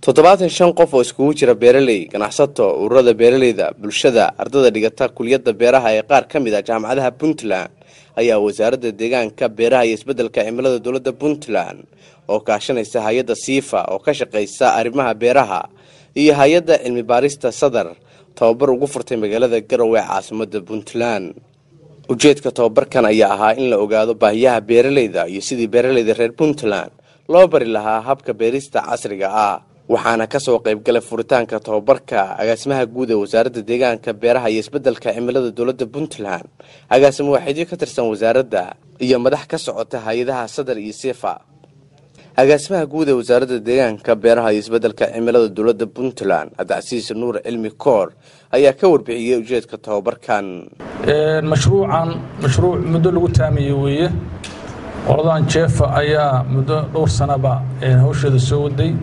toddobaatan shan qof oo iskugu jira beeraley ganacsato ururada beeraleyda bulshada ardada dhigata kuliyadda beeraha ee qaar ka mid ah jaamacadaha puntland ayaa wasaaradda deegaanka beeraha iyo isbeddelka cimilada dowladda puntland oo kaashanaysa hay-adda siifa oo ka shaqaysa arrimaha beeraha iyo hay-adda cilmi baarista sadar tababar ugu furtay magaalada garowe ee caasimada puntland ujeedka tababarkan ayaa ahaa in la ogaado baahiyaha beeraleyda iyo sidii beeraleyda reer puntland loo bari lahaa habka beerista casriga ah waxaana kasoo qaybgalay furitaanka tababarka agaasimaha guud ee wasaaradda deegaanka beeraha iyo isbeddelka cimilada dowladda puntland agaasimo waaxidyo ka tirsan wasaaradda iyo madax ka socota hay-adaha sadar iyo sifa agaasimaha guud ee wasaaradda deegaanka beeraha iyo isbeddelka cimilada dowladda puntland cabdicasiis nuur cilmi koor ayaa ka warbixiyey ujeedka tababarkan mashruucan mashruuc muddo lagu taamiyey weeye qoladan jeefa ayaa muddo dhowr sanaba hawsheeda soo waday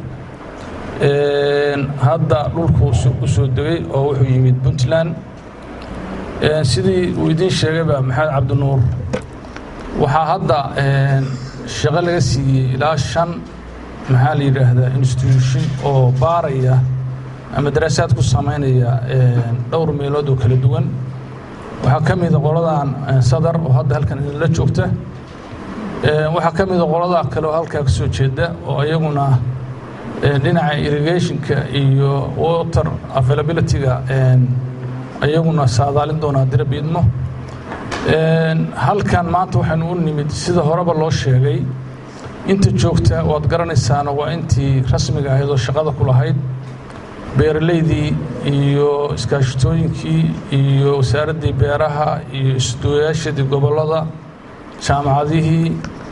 hadda dhulku u soo degay oo wuxuu yimid puntland sidii uu idiin sheegayba maxamed cabdinuur waxaa hadda shaqo laga siiyey ilaa shan maxaa la yidhaahdaa institution oo baaraya ama daraasaad ku samaynaya dhowr meelood oo kala duwan waxaa ka mida qoladan sadar oo hadda halkan idinla joogta waxaa ka mida qolada kale oo halkaa ka soo jeeda oo iyaguna dhinaca irrigationka iyo water availability-ga iyaguna saadaalin doonaa dirab idmo halkan maanta waxaynu u nimid sida horeba loo sheegay inta joogta waad garanaysaana waa intii rasmiga ahayd oo shaqada ku lahayd beeraleydii iyo iskaashitooyinkii iyo wasaaraddii beeraha iyo isduwayaashadii gobollada jaamacadihii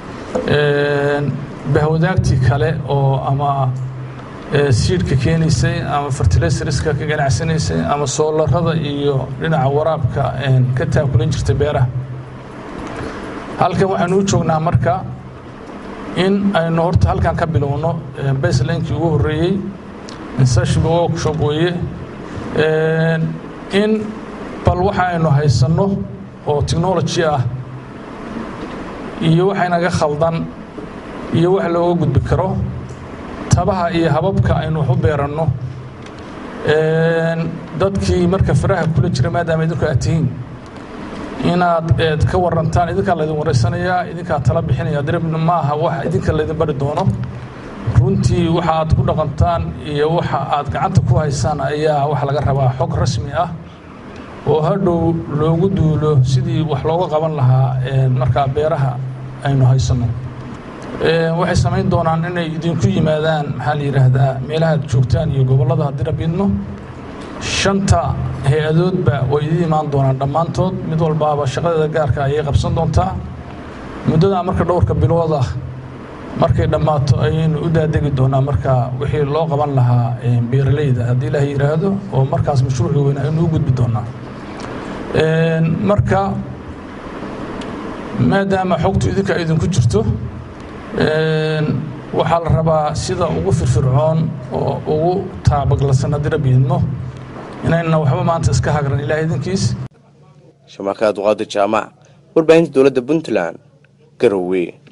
bahwadaagtii kale oo ama siidhka keenaysay ama fertilaysariska ka ganacsanaysay ama soolarada iyo dhinaca waraabka ka taakulan jirta beeraha halkan waxaynu u joognaa marka in aynu horta halkan ka bilowno baselinekii ugu horreeyey insashba workshop weeye in bal waxa aynu haysanno oo technology ah iyo waxaynaga khaldan iyo wax looga gudbi karo tabaha iyo hababka aynu wax u beeranno dadkii marka faraha kula jira maadaama idinku aad tihiin inaad eed ka warantaan idinkaa laydin waraysanayaa idinkaa tala bixinaya diribna ma aha wax idinka laydin bari doono runtii waxa aad ku dhaqantaan iyo waxa aad gacanta ku haysaan ayaa waxa laga rabaa xog rasmi ah oo hadhow loogu duulo sidii wax looga qaban lahaa markaa beeraha aynu haysanno waxay samayn doonaan inay idinku yimaadaan maxaa la yidhaahdaa meelaha ad joogtaan iyo gobollada dirab idmo shanta hay-adoodba way idin imaan doonaan dhammaantood mid walbaaba shaqadeeda gaarka ayay qabsan doontaa muddadaa marka dhowrka bilooda markay dhammaato ayaynu u daadegi doonaa marka wixii loo qaban lahaa beeraleyda haddii ilaah yidhaahdo oo markaas mashruuci weyn aynu u gudbi doonaa marka maadaama xogtu idinka idinku jirto waxaa la rabaa sida ugu firfircoon oo ugu taabaglasan haddii rabbi idmo inayna waxba maanta iska hagran ilaah idinkiis shamaakaad duqaada jaamac warbaahinta dowladda puntland garowe